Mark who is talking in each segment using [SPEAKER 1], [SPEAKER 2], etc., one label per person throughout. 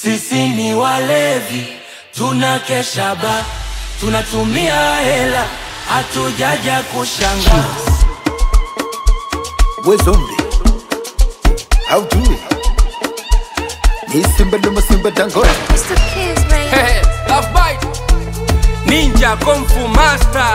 [SPEAKER 1] Sisi ni walevi, tunakesha ba, tunatumia hela, hatujaja kushanga.
[SPEAKER 2] We zombie. How do it? Ni simba luma simba dangote.
[SPEAKER 3] Mr. Kiss, baby.
[SPEAKER 1] Hey, love bite. Ninja Kung Fu Master.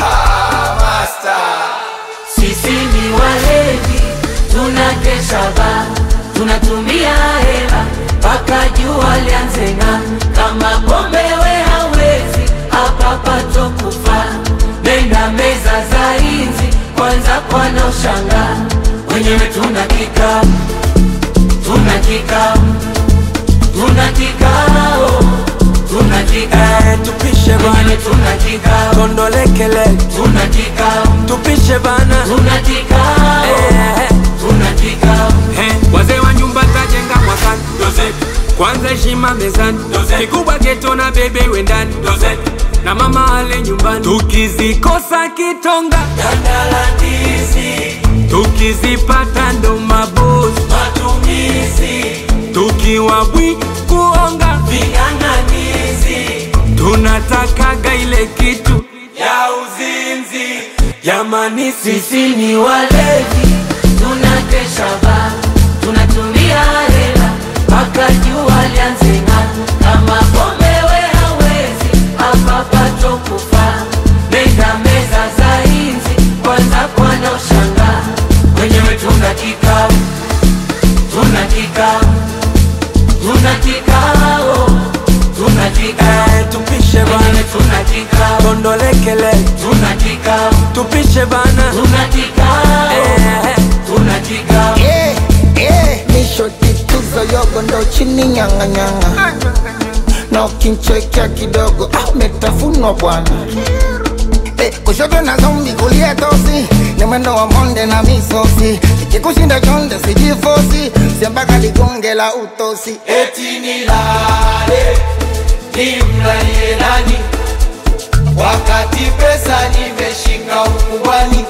[SPEAKER 4] Sisi ni walevi, tunakesha ba, tunatumia hela mpaka jua lianze ng'aa. Kama pombe we hawezi, hapa pato kufa. Nenda meza za inzi, kwanza kwana ushangaa. Wenyewe tuna kikao, tuna kikao, tuna kikao, tuna kikao.
[SPEAKER 1] Eh, tupishe
[SPEAKER 4] Wenyewe
[SPEAKER 1] bana,
[SPEAKER 4] tuna kikao,
[SPEAKER 1] kondolekele,
[SPEAKER 4] tuna kikao,
[SPEAKER 1] tupishe bana.
[SPEAKER 4] tuna kikao,
[SPEAKER 1] Eh,
[SPEAKER 4] tuna kikao.
[SPEAKER 1] eh, wazee wa nyumba tajenga mwakani. Kwanza heshima mezani, kikubwa geto na bebe wendani, na mama ale nyumbani. Tukizikosa kitonga,
[SPEAKER 4] Tandalandizi,
[SPEAKER 1] tukizipata ndo mabosi,
[SPEAKER 4] matumizi,
[SPEAKER 1] tukiwa bwi kuonga,
[SPEAKER 4] ving'ang'anizi,
[SPEAKER 1] tunatakaga ile kitu ya uzinzi. Jamani, sisi
[SPEAKER 4] sisi ni walevi, tunakesha ba, tunatumia hela mpaka jua lianze ng'aa. Kama pombe we hawezi, hapa pato kufa. Nenda meza za inzi, kwanza kwana ushangaa. Wenyewe tuna kikao, tuna kikao, tuna kikao, tuna kikao.
[SPEAKER 1] eh, tupishe
[SPEAKER 4] Wenyewe
[SPEAKER 1] bana,
[SPEAKER 4] tuna kikao,
[SPEAKER 1] kondolekele,
[SPEAKER 4] tuna kikao,
[SPEAKER 1] tupishe bana.
[SPEAKER 4] tuna kikao,
[SPEAKER 1] Eh,
[SPEAKER 4] tuna kikao.
[SPEAKER 2] Yeah, yeah. Nisho tituzo yogo ndo chini nyanga nyanga. Na ukinchekea kidogo ah, umetafunwa bwana. Eh, kushoto na zombi kulia tosi ni mwendo wa monde na misosi ikikushinda chonde sijifosi siambaka ligonge la utosi
[SPEAKER 4] eti nilale nimlalie nani wakati pesa nimeshika ukubwani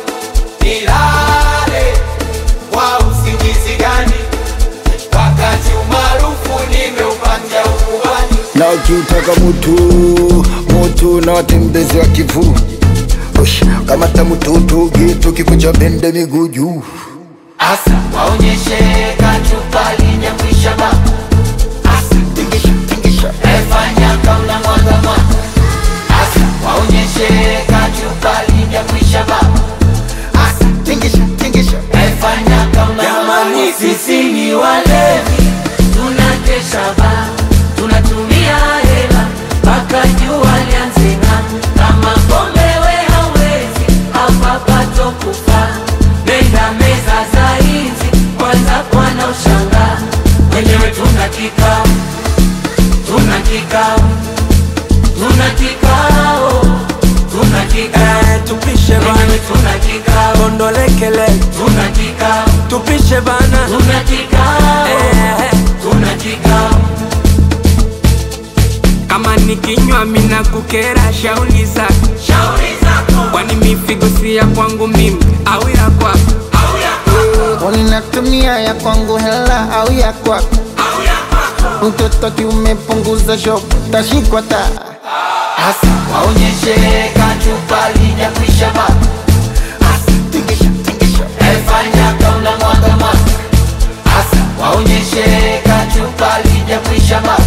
[SPEAKER 4] nilale kwa usingizi gani wakati umaarufu nimeupatia ukubwani
[SPEAKER 2] na ukiutaka mutu mutu na watembezi wa kivu Ush, kamata mututu gitu kikucha bende miguu juu
[SPEAKER 4] asa waonyeshe kachupa linyakwisha ba asa
[SPEAKER 2] tingisha tingisha
[SPEAKER 4] efanya kauna mwaga mwaga asa waonyeshe kachupa linyakwisha ba
[SPEAKER 2] asa tingisha tingisha
[SPEAKER 4] Efanya kama
[SPEAKER 1] Jamani,
[SPEAKER 4] sisi ni walevi, tunakesha ba, tunatumia hela mpaka jua lianze ng'aa. Kama pombe we hawezi, hapa pato kufa. Nenda meza za inzi, kwanza kwana ushangaa. Wenyewe tuna kikao, tuna kikao, tuna kikao, tuna kikao.
[SPEAKER 1] eh, tupishe bana,
[SPEAKER 4] Wenyewe tuna kikao,
[SPEAKER 1] kondolekele,
[SPEAKER 4] tuna kikao.
[SPEAKER 1] tupishe bana.
[SPEAKER 4] Tuna kikao,
[SPEAKER 1] Eh,
[SPEAKER 4] tuna kikao,
[SPEAKER 1] kama nikinywa mina kukera shauli zako,
[SPEAKER 4] shauri zako
[SPEAKER 1] kwani mifigo si ya kwangu mimi au ya kwako?
[SPEAKER 4] au ya kwako
[SPEAKER 2] Uninatumia ya kwangu hela au ya kwako
[SPEAKER 4] au ya kwako,
[SPEAKER 2] mtoto kiumepunguza shop tashikwa ta
[SPEAKER 4] hasa waonyeshe kachupa lijakwisha ba, hasa
[SPEAKER 2] tingisha tingisha
[SPEAKER 4] efanya kauna mwaga mwaga, hasa waonyeshe kachupa lijakwisha ba,